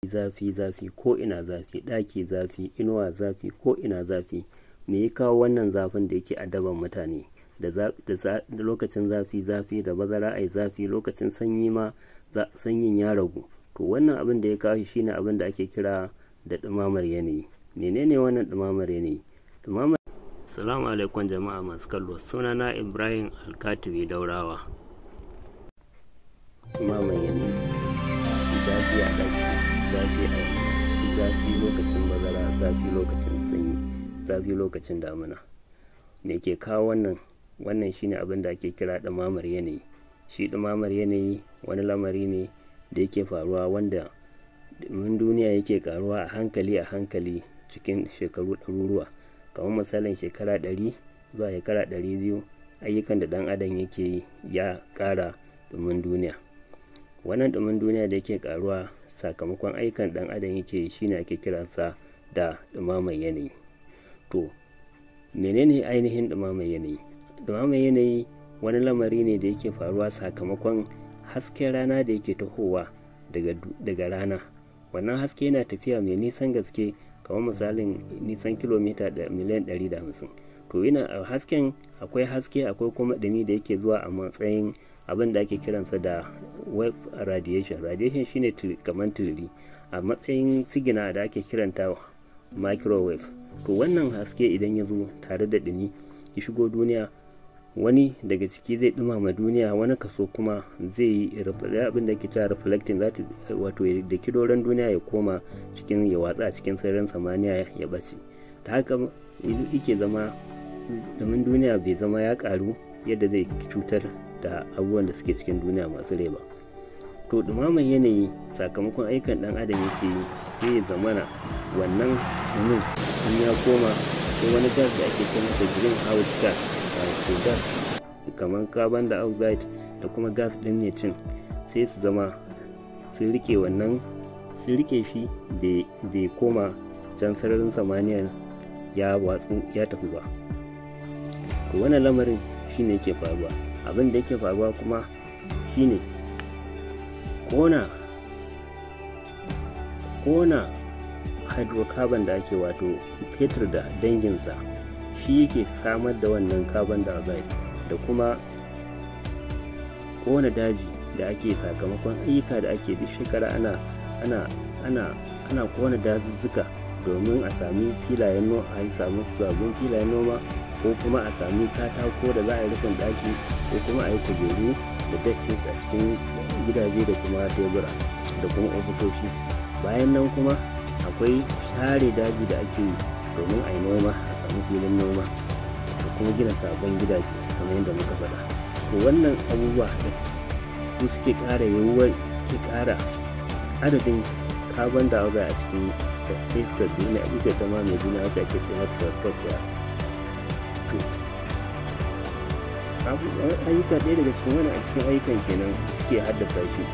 zafi zafi ko ina zafi ɗaki zafi inuwa zafi ko ina zafi me ya kawo wannan zafin da yake adaban mutane da lokacin zafi zafi da bazara ai zafi lokacin sanyi ma sanyin ya ragu to wannan abin da ya kawo shi shine abin da ake kira da ɗumamar yanayi menene wannan ɗumamar yanayi ɗumamar salamu alaikum jama'a masu kallo sunana ibrahim alkatibi daurawa ɗumamar yanayi zafi a ɗaki zafi a zafi lokacin bazara zafi lokacin sanyi zafi lokacin damina me ke kawo wannan wannan shine abin da ake kira ɗumamar yanayi shi ɗumamar yanayi wani lamari ne da yake faruwa wanda mun duniya yake karuwa a hankali a hankali cikin shekaru ɗaruruwa kamar misalin shekara ɗari zuwa shekara ɗari biyu ayyukan da ɗan adam yake yi ya ƙara ɗumin duniya wannan ɗumin duniya da yake karuwa sakamakon ayyukan ɗan adam yake yi shine ake kiransa da ɗumamar yanayi to menene ainihin ɗumamar yanayi ɗumamar yanayi wani lamari ne da yake faruwa sakamakon hasken rana da yake tahowa daga rana wannan haske yana tafiya mai nisan gaske kamar misalin nisan kilomita da miliyan 150 to yana a hasken akwai haske akwai kuma ɗumi da yake zuwa a matsayin abin da ake kiransa da wave radiation radiation shine kamar turiri a matsayin sigina da ake kiranta microwave to wannan haske idan ya zo tare da ɗumi ya shigo duniya wani daga ciki zai dumama duniya wani kaso kuma zai yi abin da ke cewa reflecting za wato da kidoran duniya ya koma cikin ya watsa cikin sararin samaniya ya bace ta haka yake zama domin duniya bai zama ya karu yadda zai cutar da abubuwan da suke cikin duniya masu rai ba to dumaman yanayi sakamakon aikan dan adam yake yi sai ya zamana wannan dumin in ya koma sai wani gas da ake ce masa greenhouse gas wato gas kamar carbon dioxide da kuma gas din cin sai su zama sun rike wannan sun rike shi da ya koma can sararin samaniya ya watsu ya tafi ba to wannan lamarin shine yake faruwa abin da yake faruwa kuma shine kona kona hydrocarbon da ake wato fetur da danginsa shi yake samar da wannan carbon dioxide da kuma kona daji da ake sakamakon ayyuka da ake duk shekara ana ana ana ana kona dazuzzuka domin a sami filayen noma a samu sabbin filayen noma ko kuma a sami katako da za a yi rufin daki ko kuma a yi kujeru da dexis a cikin gidaje da kuma tebura da kuma ofisoshi bayan nan kuma akwai share daji da ake yi domin a yi noma a samu filin noma da kuma gina sabon gidaje kamar yadda muka faɗa to wannan abubuwa su suke ƙara yiwuwar ke ƙara adadin carbon dioxide a cikin iskar duniya ita ta ma mai duniya wacce ake sai mata troposphere to ayyuka ɗaya daga cikin wani a cikin ayyukan kenan suke haddasa shi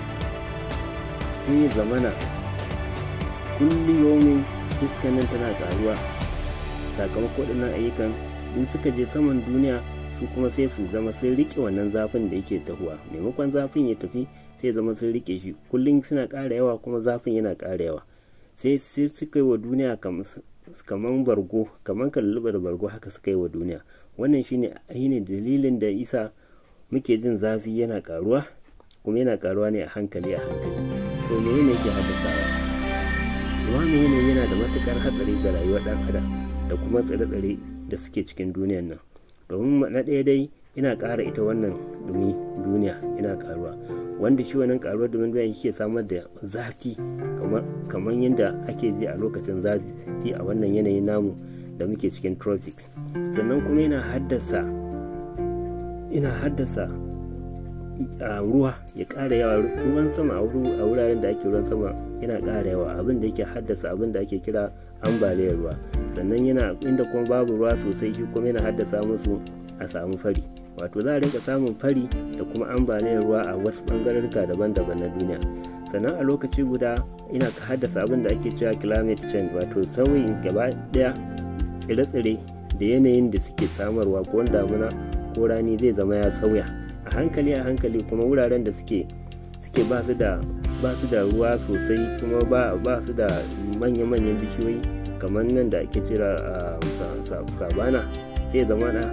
sai zamana kulliyomin iskan nan tana ƙaruwa sakamakon waɗannan ayyukan in suka je saman duniya su kuma sai su zama sun rike wannan zafin da yake tahuwa maimakon zafin ya tafi sai zama sun rike shi kullum suna ƙara yawa kuma zafin yana ƙara yawa sai sai suka yi wa duniya kamar bargo kamar kalluba da bargo haka suka yi wa duniya wannan shine ainihin dalilin da isa muke jin zafi yana ƙaruwa kuma yana ƙaruwa ne a hankali a hankali to me ne yake haddasawa ruwa yanayi yana da matukar hatsari ga rayuwar ɗan adam da kuma tsire-tsire da suke cikin duniyan nan domin na ɗaya dai ina ƙara ita wannan dumi duniya ina ƙaruwa wanda shi wannan ƙaruwar dumin duniya yake samar da zafi kamar yadda ake ji a lokacin zafi a wannan yanayin namu da muke cikin tropics sannan kuma yana haddasa ina haddasa a ruwa ya ƙara yawa ruwan sama a wuraren da ake ruwan sama yana ƙara yawa abin da yake haddasa abin da ake kira ambaliyar ruwa sannan yana inda kuma babu ruwa sosai shi kuma yana haddasa musu a samu fari wato za a rinka samun fari da kuma ambaliyar ruwa a wasu ɓangarurruka daban-daban na duniya sannan a lokaci guda ina haddasa abin da ake cewa climate change wato sauyin gaba ɗaya tsire-tsire da yanayin da suke samarwa ko damuna ko rani zai zama ya sauya a hankali a hankali kuma wuraren da suke suke ba su da ba su da ruwa sosai kuma ba su da manya-manyan bishiyoyi kamar nan da ake cira a sabana sai zama na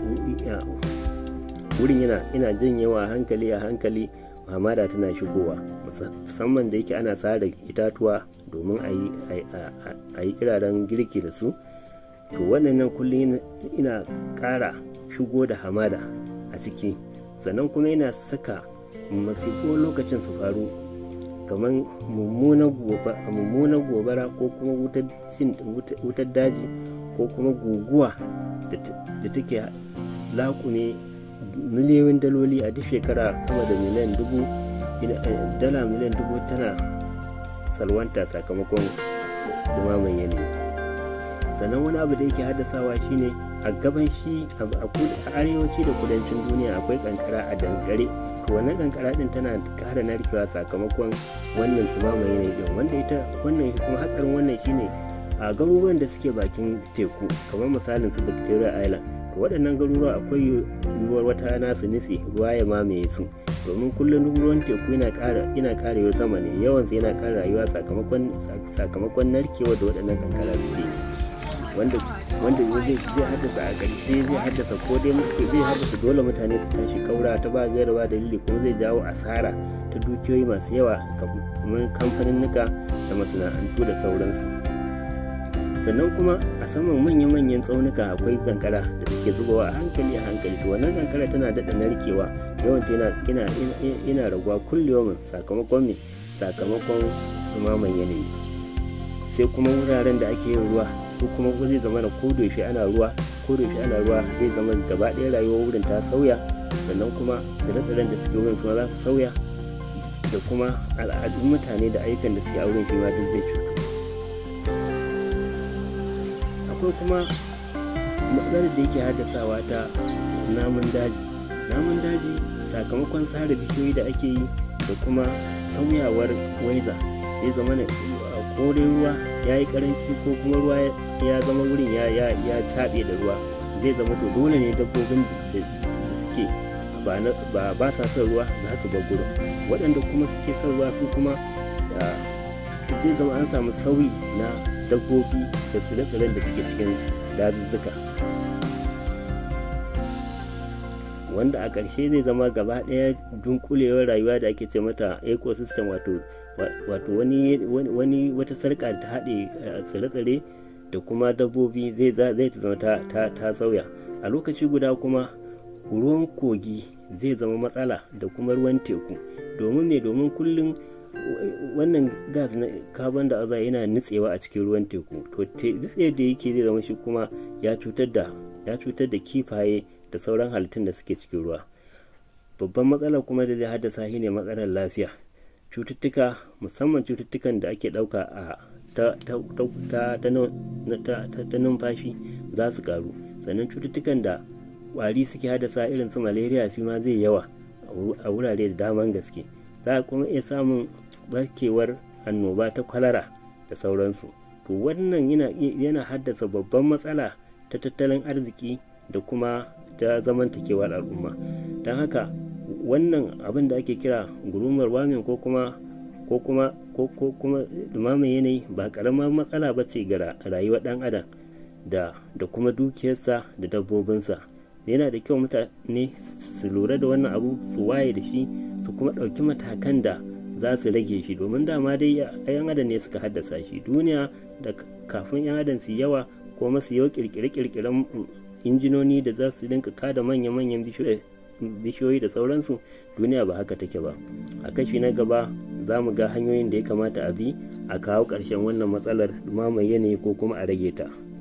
wurin yana ina janyewa hankali a hankali hamada tana shigowa musamman da yake ana sare itatuwa domin a yi kiraren girki da su to waɗannan kullum ina ƙara shigo da hamada a ciki sannan kuma yana saka masifu lokacin su faru kamar mummunan gobara ko kuma wutar daji ko kuma guguwa da take lakune miliyoyin daloli a duk shekara sama da miliyan dubu dala miliyan dubu tana salwanta sakamakon dumaman yanayi sannan wani abu da yake haddasawa shine a gaban shi a arewaci da kudancin duniya akwai kankara a dankare to wannan kankara din tana kara narkewa sakamakon wannan dumaman yanayi din wanda ita wannan kuma hatsarin wannan shine a garuruwan da suke bakin teku kamar misalin su victoria island to waɗannan garuruwa akwai yiwuwar wata rana su nitse ruwa ya mamaye su domin kullum ruwan teku yana ƙara yana ƙara sama ne yawan sa yana ƙara rayuwa sakamakon sakamakon narkewa da waɗannan kankara suke wanda wanda zai zai haddasa a ƙarshe zai haddasa ko dai zai haddasa dole mutane su tashi kaura ta ba gaira ba dalili kuma zai jawo asara ta dukiyoyi masu yawa kamar kamfaninnika da masana'antu da sauransu sannan kuma a saman manya-manyan tsaunuka akwai kankara da suke zubawa a hankali a hankali to wannan kankara tana daɗa narkewa yawanta yana yana raguwa kullum sakamakon me sakamakon dumaman yanayi sai kuma wuraren da ake yin ruwa su kuma zai zama da kodayaushe ana ruwa kodayaushe ana ruwa zai zama gaba ɗaya rayuwar wurin ta sauya sannan kuma tsire-tsiren da suke wurin kuma za su sauya da kuma al'adun mutane da ayyukan da suke a wurin shi ma duk zai cutu akwai kuma matsalar da yake haddasawa ta namun daji namun daji sakamakon sare bishiyoyi da ake yi da kuma sauyawar waiza ya zama na ko dai ruwa ya yi karanci ko kuma ruwa ya zama wurin ya ya ya taɓe da ruwa zai zama to dole ne dabbobin da suke ba ba sa son ruwa za su bar gurin waɗanda kuma suke son ruwa su kuma zai zama an samu sauyi na dabbobi da tsire-tsiren da suke cikin dazuzzuka wanda a ƙarshe zai zama gaba ɗaya dunkulewar rayuwa da ake ce mata ecosystem wato wato wani wani wata sarƙa ta haɗe tsire-tsire da kuma dabbobi zai zai zama ta ta sauya a lokaci guda kuma ruwan kogi zai zama matsala da kuma ruwan teku domin ne domin kullum wannan gas na carbon da aza yana nutsewa a cikin ruwan teku to nutse da yake zai zama shi kuma ya cutar da ya cutar da kifaye da sauran halittun da suke cikin ruwa babban matsala kuma da zai haddasa shi ne matsalar lafiya cututtuka musamman cututtukan da ake ɗauka a ta numfashi za su karu sannan cututtukan da ƙwari suke haddasa irin su malaria shi ma zai yawa a wurare da daman gaske za a kuma iya samun barkewar annoba ta kwalara da sauransu to wannan yana haddasa babban matsala ta tattalin arziki da kuma ta zamantakewar al'umma don haka wannan abin da ake kira gurumar wamin ko kuma ko kuma ko kuma dumamin yanayi ba karamar matsala ba ce ga rayuwar dan adam da da kuma dukiyarsa da dabbobinsa yana da kyau mutane su lura da wannan abu su waye da shi su kuma ɗauki matakan da za su rage shi domin dama dai yan adam ne suka haddasa shi duniya da kafin yan adam su yawa ko masu yau kirkire-kirkiren injinoni da za su dinka kada manya-manyan bishiyoyi da sauransu duniya ba haka take ba a kashi na gaba za mu ga hanyoyin da ya kamata a bi a kawo ƙarshen wannan matsalar mamaye yanayi ko kuma a rage ta.